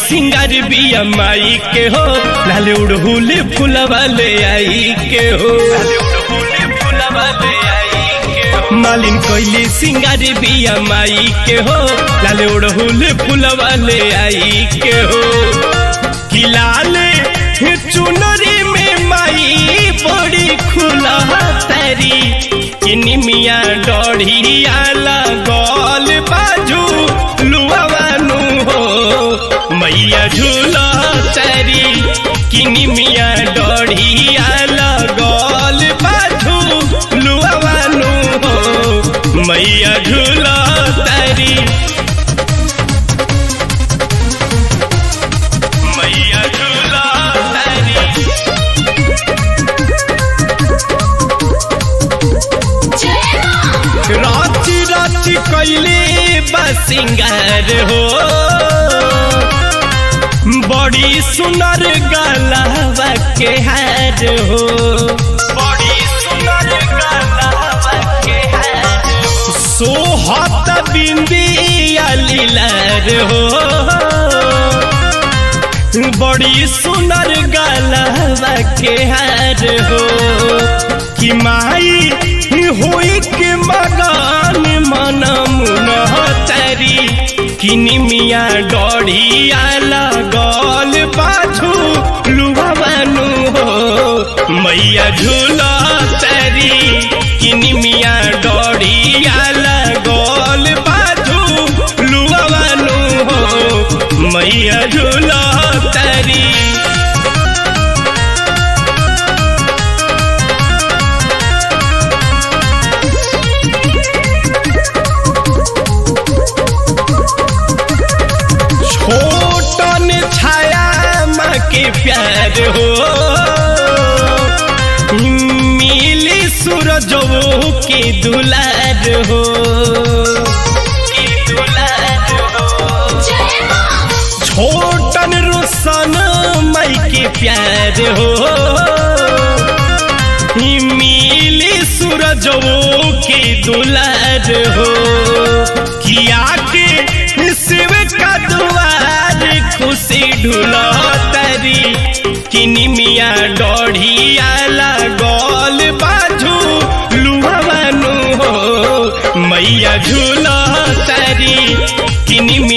सिंगार बिया माई के हो लाल उड़हुल फुलवा ले आई के हो मालिन कोइली सिंगार बिया माई के हो लाल उड़हुल फुलवा ले आई के हो कि लाल चुनरी में माई बड़ी खुला तारी किनी मिया डढ़िया लगल बाजू लुआवानु हो मैया झूला तारी किनी मिया डढ़िया लगल बाजू लुआवानु हो मैया झूला तारी मैया झूला तारी राची राची कैले बसिंगार हो बड़ी सुनर गलावा के हार हो बड़ी सुनर गलावा के हार सोहत बिंदिया लीलार हो बड़ी सुनर गलावा के हार हो कि माई होई के मगान मन मुन तारी किनी मिया डढ़िया लगल पाछू लुभावानु हो मैया झूला तारी किनी मिया डढ़िया लगल पाछू लुभावानु हो मैया झूला तारी छोटन छाया माँ के प्यार हो मिली सूरजो के दुलार हो के दुलार हो छोटन रोशन माई के प्यार हो मिली सूरजो के दुलार हो किया के शिव का दुआर खुशी ढूलो तरी किनी मिया डढ़िया लगल बाजू लुहवानु हो मैया झूलो तरी किनी